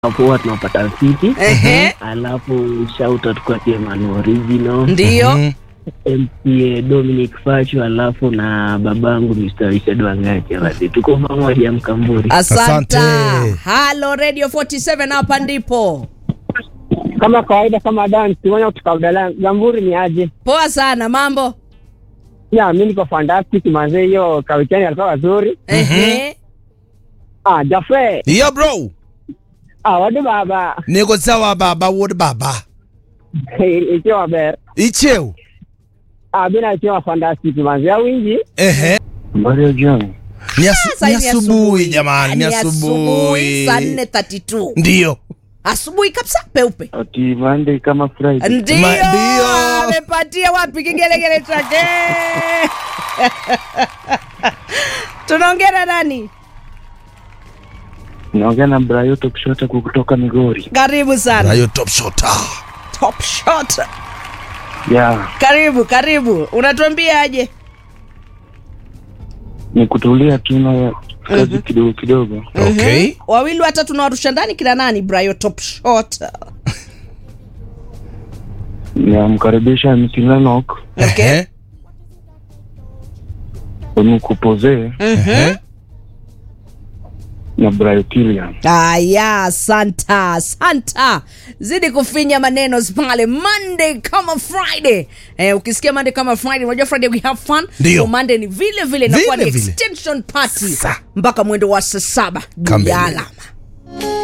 hapo huwa tunapata fiti Ehe. alafu shout out kwa Teman Original Ndiyo. Mhm. MCA Dominic Facho alafu na babangu Mr. Richard Wangacha basi tuko pamoja Mkamburi Asante. Asante. Halo Radio 47 hapa ndipo. kama kawaida kama dance moja kutoka Abdalla Gamburi ni aje? Poa sana mambo. Ya mimi niko fantastic manze, hiyo kawikeni alikuwa wazuri. Ehe. Ah, Jafe, Iyo bro. ah wadu baba. Niko sawa baba wood baba. Ikiwa ber. Icheo. Ah, bila ikiwa fantastic manze, au wingi. Ehe. Mario John Ni asu- Sasa ni hivi asubuhi jamani, ni Ni asubuhi. Saa 4:32. Ndio. Asubuhi kabisa peupe. ati Monday kama Friday Ndio. Ma- ndio. Amepatia wapi kigelegele chake? Tunaongea na nani? naongea na Brayoto Kushota kutoka Migori Karibu sana. Rayo top shot. Top shot. ya Karibu, karibu. Unatuambia aje? ni kutulia tu na kazi kidogo kidogo Okay. Mhm. Wawili watatu tunawarusha ndani kila nani? Brayo top shot. namkaribisha Mkilanok Okay. Ehe. Onukupoze Ehe. na Brayo Kilian Aya, santa santa, zidi kufinya maneno pale. Monday kama Friday eh, ukisikia Monday kama Friday, unajua Friday we have fun. Ndio. So Monday ni vile vile inakuwa ni Vile vile. extension party Sa. mpaka mwendo wa saa saba juu Kamili. ya alama